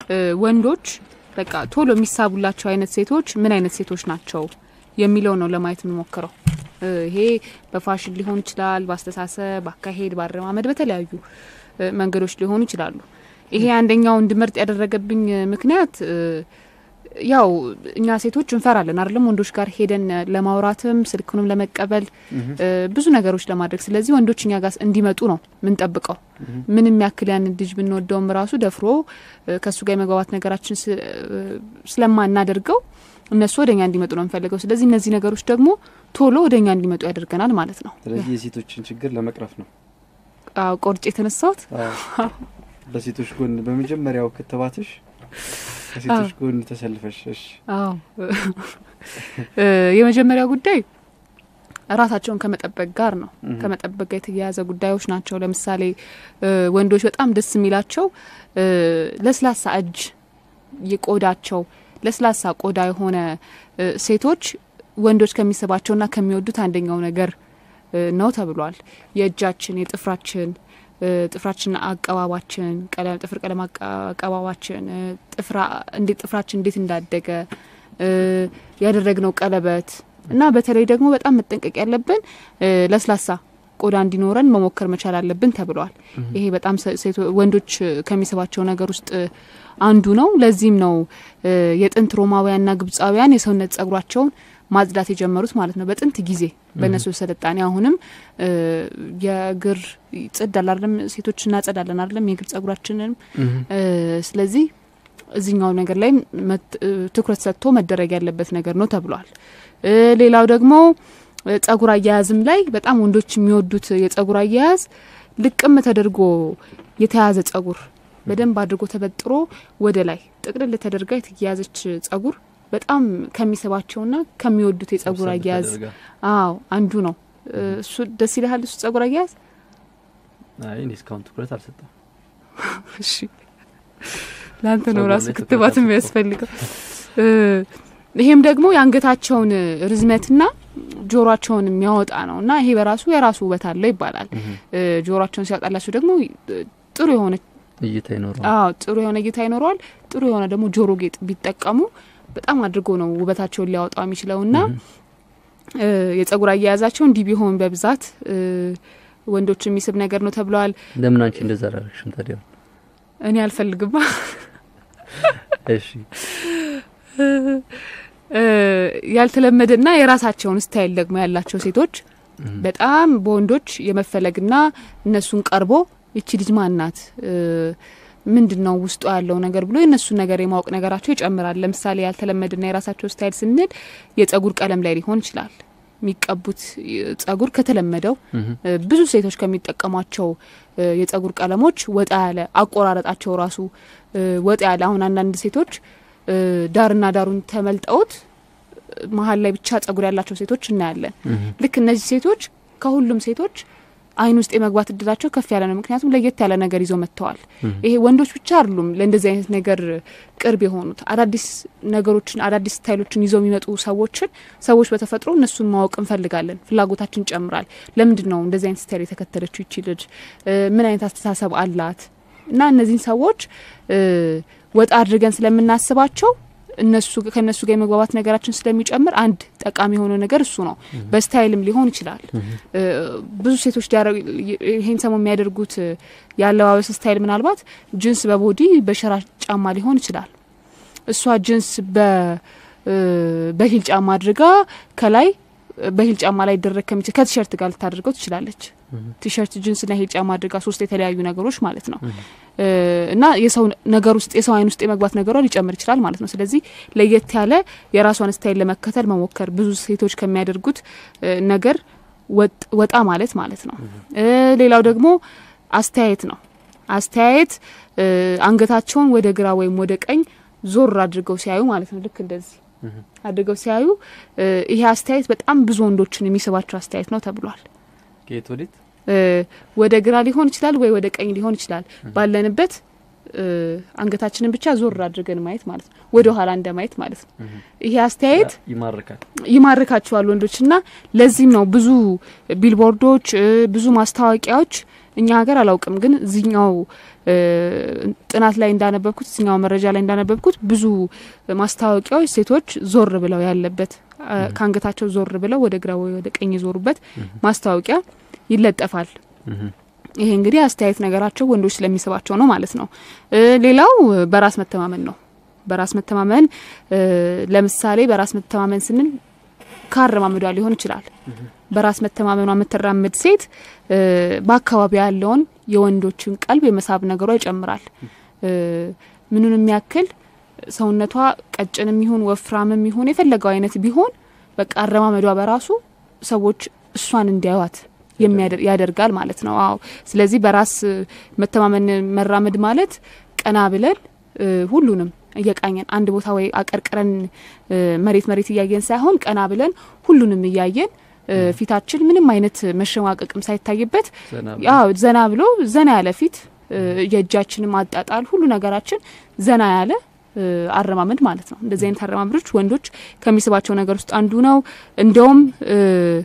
ወንዶች በቃ ቶሎ የሚሳቡላቸው አይነት ሴቶች ምን አይነት ሴቶች ናቸው የሚለው ነው ለማየት የምንሞክረው። ይሄ በፋሽን ሊሆን ይችላል፣ በአስተሳሰብ፣ በአካሄድ፣ በአረማመድ በተለያዩ መንገዶች ሊሆኑ ይችላሉ። ይሄ አንደኛው እንድመርጥ ያደረገብኝ ምክንያት ያው እኛ ሴቶች እንፈራለን አይደለም ወንዶች ጋር ሄደን ለማውራትም ስልኩንም ለመቀበል ብዙ ነገሮች ለማድረግ። ስለዚህ ወንዶች እኛ ጋር እንዲመጡ ነው ምንጠብቀው። ምንም ያክል ያን ልጅ ብንወደውም ራሱ ደፍሮ ከእሱ ጋር የመግባባት ነገራችን ስለማናደርገው እነሱ ወደ እኛ እንዲመጡ ነው የምፈልገው። ስለዚህ እነዚህ ነገሮች ደግሞ ቶሎ ወደ እኛ እንዲመጡ ያደርገናል ማለት ነው። ስለዚህ የሴቶችን ችግር ለመቅረፍ ነው ቆርጬ የተነሳሁት። በሴቶች ጎን በመጀመሪያው ክትባትሽ ከሴቶች ጎን ተሰልፈሽ። እሺ፣ አዎ የመጀመሪያው ጉዳይ ራሳቸውን ከመጠበቅ ጋር ነው። ከመጠበቅ ጋር የተያያዘ ጉዳዮች ናቸው። ለምሳሌ ወንዶች በጣም ደስ የሚላቸው ለስላሳ እጅ የቆዳቸው ለስላሳ ቆዳ የሆነ ሴቶች ወንዶች ከሚስባቸውና ከሚወዱት አንደኛው ነገር ነው ተብሏል። የእጃችን የጥፍራችን ጥፍራችን አቀባባችን ቀለም ጥፍር ቀለም አቀባባችን ጥፍራ እንዴት ጥፍራችን እንዴት እንዳደገ ያደረግነው ቀለበት እና በተለይ ደግሞ በጣም መጠንቀቅ ያለብን ለስላሳ ቆዳ እንዲኖረን መሞከር መቻል አለብን ተብለዋል። ይሄ በጣም ወንዶች ከሚስባቸው ነገር ውስጥ አንዱ ነው። ለዚህም ነው የጥንት ሮማውያንና ግብፃውያን የሰውነት ጸጉራቸውን ማጽዳት የጀመሩት ማለት ነው። በጥንት ጊዜ በእነሱ ስልጣኔ አሁንም የእግር ጽዳል አይደለም፣ ሴቶች እናጸዳለን አይደለም የእግር ጸጉራችንንም። ስለዚህ እዚህኛው ነገር ላይ ትኩረት ሰጥቶ መደረግ ያለበት ነገር ነው ተብሏል። ሌላው ደግሞ ጸጉር አያያዝም ላይ በጣም ወንዶች የሚወዱት የጸጉር አያያዝ ልቅም ተደርጎ የተያዘ ጸጉር በደንብ አድርጎ ተበጥሮ ወደ ላይ ጥቅልል ተደርጋ የተያያዘች ጸጉር በጣም ከሚስባቸውና ከሚወዱት የጸጉር አያያዝ አዎ አንዱ ነው። እሱ ደስ ይልሃል? እሱ ጸጉር አያያዝ? አይ እኔ እስካሁን ትኩረት አልሰጠም። እሺ ለአንተ ነው ራሱ ክትባት የሚያስፈልገው። ይሄም ደግሞ የአንገታቸውን ርዝመትና ጆሮቸውን የሚያወጣ ነው እና ይሄ በራሱ የራሱ ውበት አለው ይባላል። ጆሮቸውን ሲያወጣላቸው ደግሞ ጥሩ የሆነ እይታ ይኖረዋል። አዎ ጥሩ የሆነ እይታ ይኖረዋል። ጥሩ የሆነ ደግሞ ጆሮ ጌጥ ቢጠቀሙ በጣም አድርጎ ነው ውበታቸውን ሊያወጣው የሚችለው እና የጸጉር አያያዛቸው እንዲህ ቢሆን በብዛት ወንዶች የሚስብ ነገር ነው ተብለዋል። ለምን አንቺ እንደዛ አላረግሽም ታዲያ? እኔ አልፈልግማ። እሺ ያልተለመደና የራሳቸውን ስታይል ደግሞ ያላቸው ሴቶች በጣም በወንዶች የመፈለግና እነሱን ቀርቦ ይቺ ልጅ ማናት ምንድን ነው ውስጡ ያለው ነገር ብሎ የእነሱን ነገር የማወቅ ነገራቸው ይጨምራል። ለምሳሌ ያልተለመደና የራሳቸው ስታይል ስንል የጸጉር ቀለም ላይ ሊሆን ይችላል። የሚቀቡት ጸጉር ከተለመደው ብዙ ሴቶች ከሚጠቀሟቸው የጸጉር ቀለሞች ወጣ ያለ አቆራረጣቸው ራሱ ወጣ ያለ አሁን አንዳንድ ሴቶች ዳርና ዳሩን ተመልጠውት መሀል ላይ ብቻ ጸጉር ያላቸው ሴቶች እናያለን። ልክ እነዚህ ሴቶች ከሁሉም ሴቶች አይን ውስጥ የመግባት እድላቸው ከፍ ያለ ነው። ምክንያቱም ለየት ያለ ነገር ይዘው መጥተዋል። ይሄ ወንዶች ብቻ አይደሉም ለእንደዚህ አይነት ነገር ቅርብ የሆኑት አዳዲስ ነገሮችን አዳዲስ ስታይሎችን ይዘው የሚመጡ ሰዎችን ሰዎች በተፈጥሮ እነሱን ማወቅ እንፈልጋለን። ፍላጎታችን ይጨምራል። ለምንድን ነው እንደዚህ አይነት ስታይል የተከተለችው ይቺ ልጅ? ምን አይነት አስተሳሰብ አላት? እና እነዚህን ሰዎች ወጣ አድርገን ስለምናስባቸው እነሱ ከእነሱ ጋር የመግባባት ነገራችን ስለሚጨምር አንድ ጠቃሚ የሆነው ነገር እሱ ነው። በስታይልም ሊሆን ይችላል። ብዙ ሴቶች ይሄን ሰሞን የሚያደርጉት የአለባበስ ስታይል ምናልባት ጅንስ በቦዲ በሸራ ጫማ ሊሆን ይችላል። እሷ ጅንስ በሂል ጫማ አድርጋ ከላይ በሂል ጫማ ላይ ይደረግ ከሚችል ከቲሸርት ጋር ልታደርገው ትችላለች። ቲሸርት ጅንስና ሂል ጫማ አድርጋ ሶስት የተለያዩ ነገሮች ማለት ነው እና የሰው ነገር ውስጥ የሰው አይን ውስጥ የመግባት ነገሯ ሊጨምር ይችላል ማለት ነው። ስለዚህ ለየት ያለ የራሷን ስታይል ለመከተል መሞከር ብዙ ሴቶች ከሚያደርጉት ነገር ወጣ ማለት ማለት ነው። ሌላው ደግሞ አስተያየት ነው። አስተያየት አንገታቸውን ወደ ግራ ወይም ወደ ቀኝ ዞር አድርገው ሲያዩ ማለት ነው። ልክ እንደዚህ አድርገው ሲያዩ ይሄ አስተያየት በጣም ብዙ ወንዶችን የሚስባቸው አስተያየት ነው ተብሏል። ከየት ወዴት? ወደ ግራ ሊሆን ይችላል ወይ ወደ ቀኝ ሊሆን ይችላል። ባለንበት አንገታችንን ብቻ ዞር አድርገን ማየት ማለት ነው። ወደ ኋላ እንደ ማየት ማለት ነው። ይሄ አስተያየት ይማርካል ይማርካቸዋል ወንዶች እና ለዚህም ነው ብዙ ቢልቦርዶች፣ ብዙ ማስታወቂያዎች እኛ ሀገር አላውቅም፣ ግን እዚኛው እ፣ ጥናት ላይ እንዳነበብኩት እዚኛው መረጃ ላይ እንዳነበብኩት ብዙ ማስታወቂያዎች ሴቶች ዞር ብለው ያለበት እ፣ ከአንገታቸው ዞር ብለው ወደ ግራ ወይ ወደ ቀኝ የዞሩበት ማስታወቂያ ይለጠፋል። እህ፣ ይሄ እንግዲህ አስተያየት ነገራቸው ወንዶች ስለሚስባቸው ነው ማለት ነው። እ፣ ሌላው እ፣ በራስ መተማመን ነው። በራስ መተማመን እ፣ ለምሳሌ በራስ መተማመን ስንል ካረማመዷ ሊሆን ይችላል። በራስ መተማመኗ የምትራምድ ሴት እ፣ በአካባቢ ያለውን የወንዶችን ቀልብ የመሳብ ነገሯ ይጨምራል። እ፣ ምኑንም ያክል ሰውነቷ ቀጭንም ይሁን ወፍራምም ይሁን የፈለገው አይነት ቢሆን በቃ አረማመዷ በራሱ ሰዎች እሷን እንዲያዩት የሚያደር- ያደርጋል ማለት ነው። አዎ ስለዚህ በራስ እ፣ መተማመን መራመድ ማለት ቀና ብለን እ፣ ሁሉንም እየቃኘን አንድ ቦታ ወይ አቀርቅረን እ፣ መሬት መሬት እያየን ሳይሆን ቀና ብለን ሁሉንም እያየን እ፣ ፊታችን ምንም አይነት መሸማቀቅም ሳይታይበት ዘና ብሎ ያው ዘና ብሎ ዘና ያለ ፊት እ፣ የእጃችንም አጣጣል ሁሉ ነገራችን ዘና ያለ እ፣ አረማመድ ማለት ነው። እንደዚህ አይነት አረማመዶች ወንዶች ከሚስባቸው ነገር ውስጥ አንዱ ነው። እንዲያውም እ፣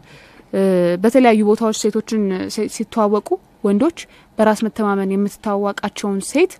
እ፣ በተለያዩ ቦታዎች ሴቶችን ሲ- ሲተዋወቁ ወንዶች በራስ መተማመን የምትታዋቃቸውን ሴት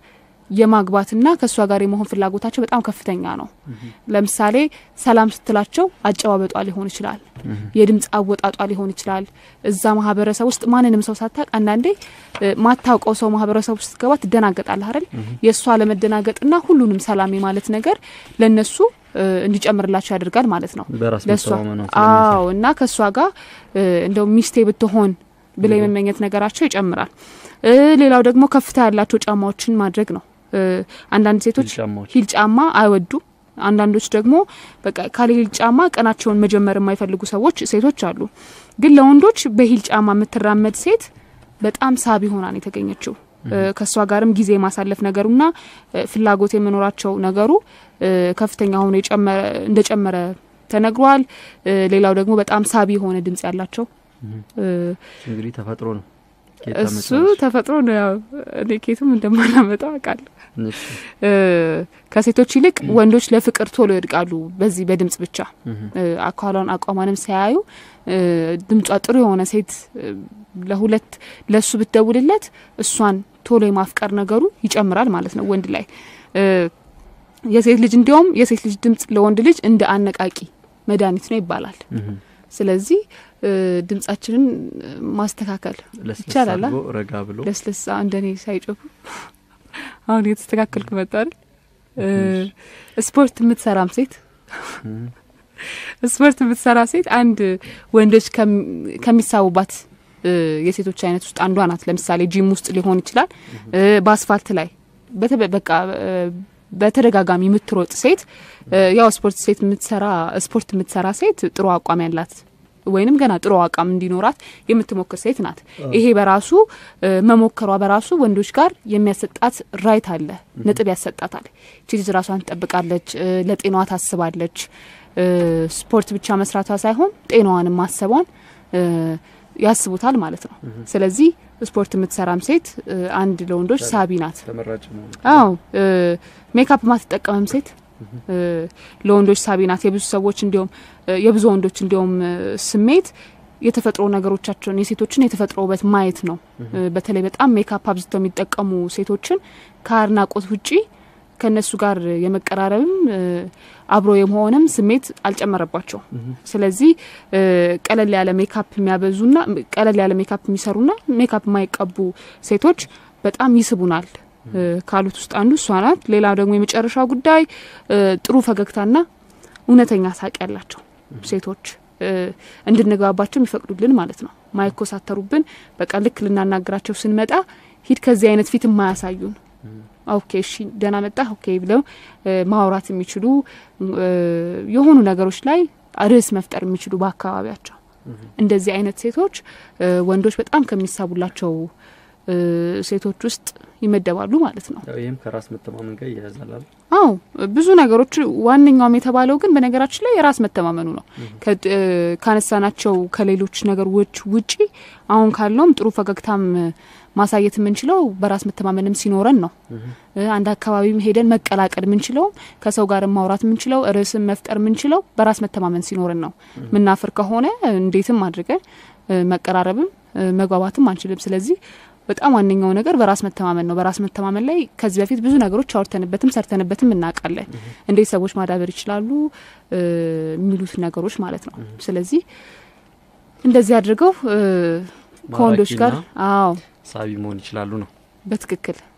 የማግባትና ከእሷ ጋር የመሆን ፍላጎታቸው በጣም ከፍተኛ ነው። ለምሳሌ ሰላም ስትላቸው አጨባበጧ ሊሆን ይችላል፣ የድምፅ አወጣጧ ሊሆን ይችላል። እዛ ማህበረሰብ ውስጥ ማንንም ሰው ሳታቅ አንዳንዴ እ፣ ማታውቀው ሰው ማህበረሰብ ውስጥ ስትገባ ትደናገጣለህ አይደል? የእሷ ለመደናገጥና ሁሉንም ሰላም የማለት ነገር ለእነሱ እ፣ እንዲጨምርላቸው ያደርጋል ማለት ነው። በራስ ለእሷ መተማመኗ አዎ እና ከእሷ ጋር እ፣ እንደው ሚስቴ ብትሆን ብለው የመመኘት ነገራቸው ይጨምራል። እ፣ ሌላው ደግሞ ከፍታ ያላቸው ጫማዎችን ማድረግ ነው። እ፣ አንዳንድ ሴቶች ጫማዎች ሂል ጫማ አይወዱም። አንዳንዶች ደግሞ በቃ ካለ ሂል ጫማ ቀናቸውን መጀመር የማይፈልጉ ሰዎች ሴቶች አሉ። ግን ለወንዶች በሂል ጫማ የምትራመድ ሴት በጣም ሳቢ ሆና ነው የተገኘችው። እ፣ ከእሷ ጋርም ጊዜ የማሳለፍ ነገሩና እ፣ ፍላጎት የመኖራቸው ነገሩ እ፣ ከፍተኛ ሆኖ የጨመረ እንደጨመረ ተነግሯል። እ፣ ሌላው ደግሞ በጣም ሳቢ የሆነ ድምጽ ያላቸው እ፣ እንግዲህ ተፈጥሮ ነው። ጌታ እሱ መጥቶልሽ። ተፈጥሮ ነው። ያው እኔ ኬትም እንደማላመጣው አውቃለሁ። እሺ፣ እ፣ ከሴቶች ይልቅ ወንዶች ለፍቅር ቶሎ ይወድቃሉ። በዚህ በድምጽ ብቻ እህ፣ እ፣ አካሏን አቋሟንም ሳያዩ እ፣ ድምጿ ጥሩ የሆነ ሴት እ፣ ለሁለት ለሱ ብትደውልለት እሷን ቶሎ የማፍቀር ነገሩ ይጨምራል ማለት ነው ወንድ ላይ እ፣ የሴት ልጅ እንዲያውም የሴት ልጅ ድምጽ ለወንድ ልጅ እንደ አነቃቂ መድኃኒት ነው ይባላል። እህ፣ ስለዚህ እ፣ ድምጻችንን እ፣ ማስተካከል ለስለስ ይቻላል፣ አድርጎ ረጋ ብሎ ለስለሳ እንደኔ ሳይጮሁ አሁን የተስተካከልኩ መጣ አይደል? እ፣ ስፖርት የምትሰራም ሴት እህ፣ ስፖርት የምትሰራ ሴት አንድ ወንዶች ከሚ- ከሚሳቡባት እ፣ የሴቶች አይነት ውስጥ አንዷ ናት። ለምሳሌ ጂም ውስጥ ሊሆን ይችላል፣ እ፣ በአስፋልት ላይ በተ- በቃ እ፣ በተደጋጋሚ የምትሮጥ ሴት እ፣ ያው ስፖርት ሴት የምትሰራ ስፖርት የምትሰራ ሴት ጥሩ አቋም ያላት ወይንም ገና ጥሩ አቋም እንዲኖራት የምትሞክር ሴት ናት። ይሄ በራሱ እ፣ መሞከሯ በራሱ ወንዶች ጋር የሚያሰጣት ራይት አለ፣ ነጥብ ያሰጣታል። ይቺ ልጅ ራሷን ትጠብቃለች፣ እ፣ ለጤናዋ ታስባለች። እ፣ ስፖርት ብቻ መስራቷ ሳይሆን ጤናዋንም ማሰቧን እ፣ ያስቡታል ማለት ነው። ስለዚህ ስፖርት የምትሰራም ሴት እ፣ አንድ ለወንዶች ሳቢ ናት። ተመራጭ ነው። አዎ እ፣ ሜካፕ ማትጠቀምም ሴት እ፣ ለወንዶች ሳቢ ናት። የብዙ ሰዎች እንዲሁም እ፣ የብዙ ወንዶች እንዲሁም እ፣ ስሜት የተፈጥሮ ነገሮቻቸውን የሴቶችን የተፈጥሮ ውበት ማየት ነው። እ፣ በተለይ በጣም ሜካፕ አብዝተው የሚጠቀሙ ሴቶችን ከአድናቆት ውጪ ከእነሱ ጋር የመቀራረብም እ፣ አብሮ የመሆንም ስሜት አልጨመረባቸው። ስለዚህ እ፣ ቀለል ያለ ሜካፕ የሚያበዙና ቀለል ያለ ሜካፕ የሚሰሩና ሜካፕ የማይቀቡ ሴቶች በጣም ይስቡናል እ፣ ካሉት ውስጥ አንዱ እሷ ናት። ሌላው ደግሞ የመጨረሻው ጉዳይ እ፣ ጥሩ ፈገግታና እውነተኛ ሳቅ ያላቸው ሴቶች እ፣ እንድንግባባቸው የሚፈቅዱልን ማለት ነው። ማይኮሳተሩብን በቃ ልክ ልናናግራቸው ስንመጣ ሂድ ከዚህ አይነት ፊት የማያሳዩን ኦኬ እሺ ደህና መጣ ኦኬ ብለው እ፣ ማውራት የሚችሉ እ፣ የሆኑ ነገሮች ላይ ርዕስ መፍጠር የሚችሉ በአካባቢያቸው እንደዚህ አይነት ሴቶች እ፣ ወንዶች በጣም ከሚሳቡላቸው እ፣ ሴቶች ውስጥ ይመደባሉ ማለት ነው። ያው ይህም ከራስ መተማመን ጋር ይያያዛል አይደል? አዎ ብዙ ነገሮች ዋነኛውም የተባለው ግን በነገራችን ላይ የራስ መተማመኑ ነው። ከ- እ፣ ካነሳናቸው ከሌሎች ነገሮች ውጪ አሁን ካለውም ጥሩ ፈገግታም እ፣ ማሳየት የምንችለው በራስ መተማመንም ሲኖረን ነው። እ፣ አንድ አካባቢም ሄደን መቀላቀል የምንችለው ከሰው ጋር ማውራት የምንችለው ርዕስን መፍጠር የምንችለው በራስ መተማመን ሲኖረን ነው። ምናፍር ከሆነ እንዴትም አድርገን እ፣ መቀራረብም እ፣ መግባባትም አንችልም። ስለዚህ በጣም ዋነኛው ነገር በራስ መተማመን ነው። በራስ መተማመን ላይ ከዚህ በፊት ብዙ ነገሮች አውርተንበትም ሰርተንበትም እናውቃለን። እንዴት ሰዎች ማዳበር ይችላሉ እ የሚሉት ነገሮች ማለት ነው። ስለዚህ እንደዚህ አድርገው እ ከወንዶች ጋር ማራኪና አዎ ሳቢ መሆን ይችላሉ ነው። በትክክል